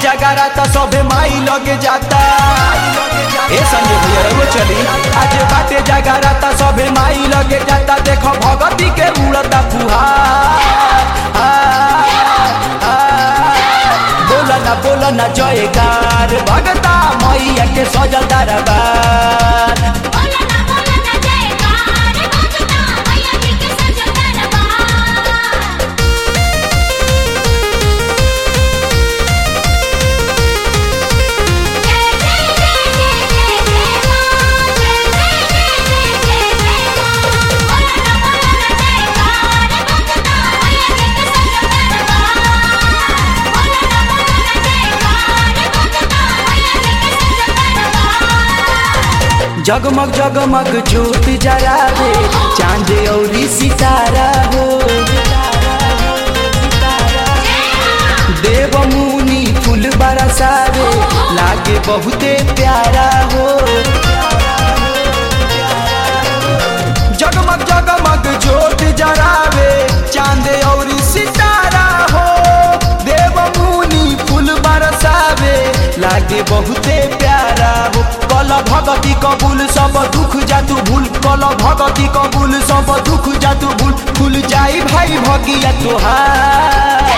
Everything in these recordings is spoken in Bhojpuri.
जगारा त सभे माई लगे जाता ए संजय भैया रहो चली आज बाटे जगारा त सभे माई लगे जाता देखो भगती के उड़ता फुहार बोला ना बोला ना जयकार भगता मैया के सजल दरबार बोला ना बोला ना जयकार भगता मैया जी के सजल दरबार जय जय जय जय जय जय मां जय जय जय जय जय जय मां बोला ना बोला ना जयकार भगता मैया जी के सजल दरबार बोला ना बोला ना जयकार भगता मैया जी के सजल दरबार जगमग जगमग ज्योत जरावे चांद औरी सितारा हो देव मुनि फूल बरसावे लागे बहुते प्यारा हो जगमग जगमग ज्योत जरावे चांद औरी सितारा हो देव मुनि फूल बरसावे लागे बहुते प्यारा हो कल भगती कबूल सब दुख जातु भूल कल भगती कबूल सब दुख जातु भूल खुल जाई भाई भगिया तोहार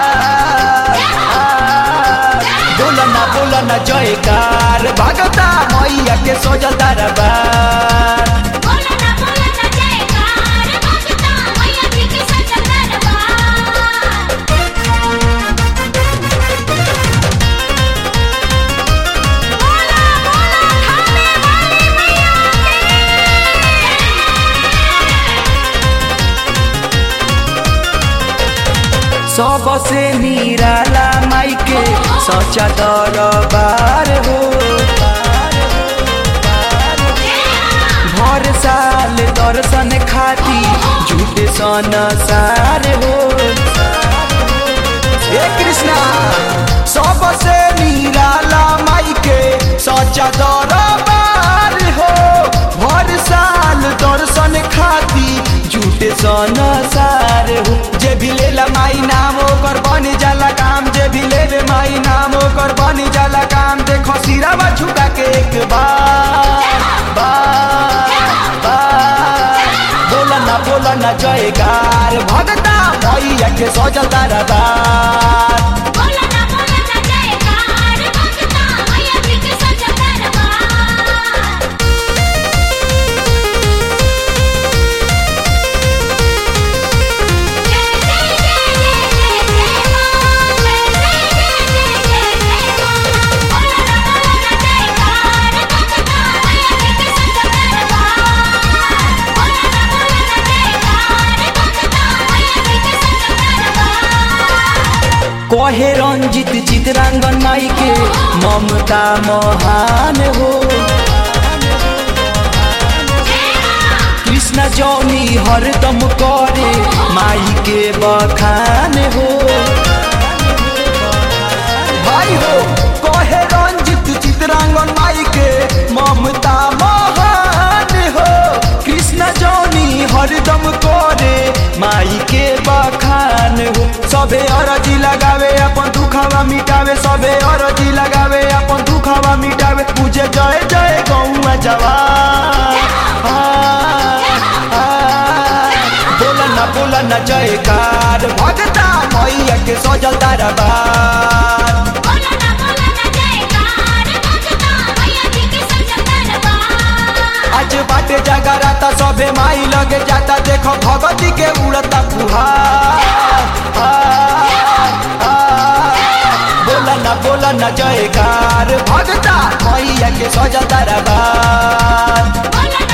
बोलना बोलना जयकार भगता मैया के सोजल दरबार बोला ना बोला ना जयकार भगता मैया जी के सजल दरबार बोला बोला खाने वाली मैया सबसे निराला माई के सचा दरबार हो भर साल दर्शन खाती झूठे सन सार हो हे कृष्णा सबसे निराला माई के सचा दरबार हो भर साल दर्शन खाती झूठे सन सार हो जे भी लेला माई नाम ओकर बन जाला काम जे भी लेवे माई नाम ओकर बन जाला काम देखो सिरावा झुका के एक बार बार बार बोलना बोलना जयकार भगता मैया के सजल दरबार बोला ना बोला ना जयकार भगता मैया जी के सजल दरबार जय जय जय जय जय जय मां जय जय जय जय जय जय मां बोला ना बोला ना जयकार भगता मैया जी के सजल दरबार बोला ना बोला ना जयकार भगता मैया जी के सजल दरबार कहे रंजित चितरांगन माई के ममता महान हो कृष्ण जौनी हरदम करे माई के बखान हो भाई हो कहे रंजित चितरांगन माई के ममता महान हो कृष्ण जौनी हरदम करे माई के बखान हो सबे अरजी लगावे अपन दुखवा मिटावे सबे अरजी लगावे अपन दुखवा मिटावे पूजे जय जय गौआ जवान आ, आ, बोलना बोलना जयकार भगता मैया के सजल दरबार बोला ना बोला ना जयकार भगता मैया जी के सजल दरबार आज बाटे जगारा त सबे माई लगे जाता देखो भगती के उड़ता फुहार आ, आ, बोलना बोलना जयकार भगता मैया के सजल दरबार बोला